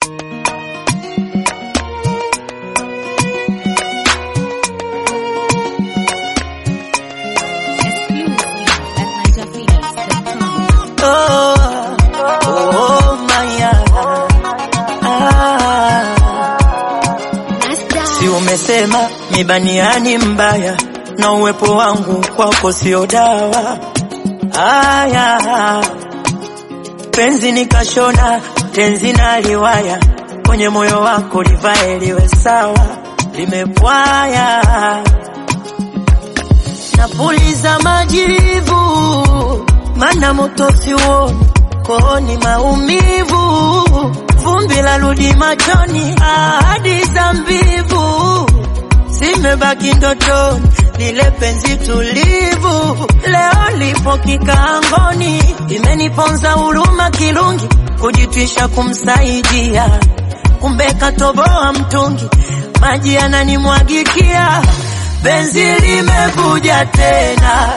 Oh, oh, Maya. Ah. Si umesema mibaniani mbaya na uwepo wangu kwako sio dawa. Aya, penzi nikashona tenzi na liwaya kwenye moyo wako livae liwe sawa, limepwaya napuliza majivu, mana moto siuoni kooni, maumivu, vumbi la rudi machoni, ahadi za mbivu zimebaki ndotoni, lile penzi tulivu leo lipo kikaangoni, imeniponza huruma kirungi, kujitwisha kumsaidia, kumbe katoboa mtungi, maji yananimwagikia, penzi limevuja tena,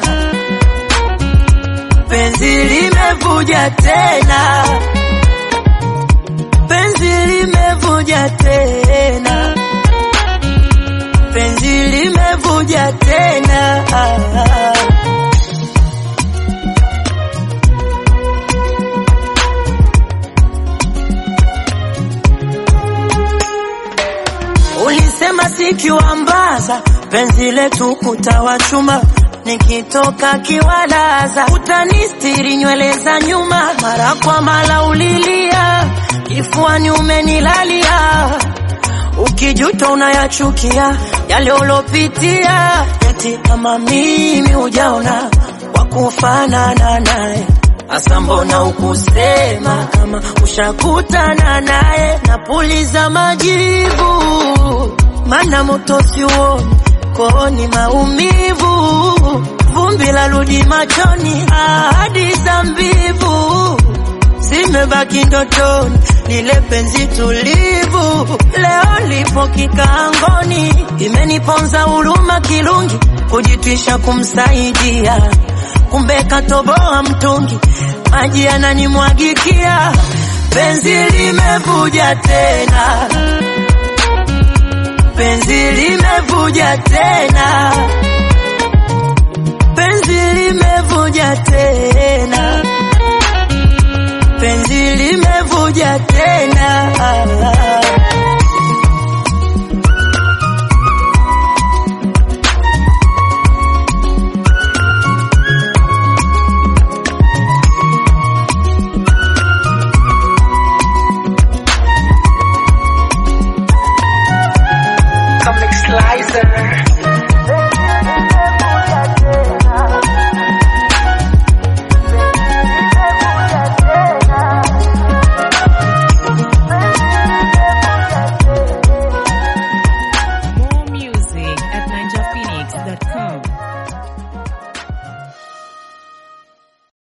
penzi limevuja tena, penzi limevuja tena, penzi limevuja tena. Ulisema sikiwambaza penzi letu kutawachuma, nikitoka kiwalaza utanistiri nywele za nyuma, mara kwa mara ulilia kifuani umenilalia, ukijuta unayachukia yale ulopitia, eti kama mimi hujaona wakufanana naye Asa mbona ukusema kama ushakutana naye? Napuliza majivu, mana moto siuoni kooni, maumivu, vumbi la rudi machoni, ahadi za mbivu zimebaki ndotoni, lile penzi tulivu leo lipo kikaangoni, imeniponza huruma kirungi, kujitwisha kumsaidia kumbe katoboa mtungi, maji yananimwagikia, penzi limevuja tena, penzi limevuja tena, penzi limevuja tena, penzi limevuja tena.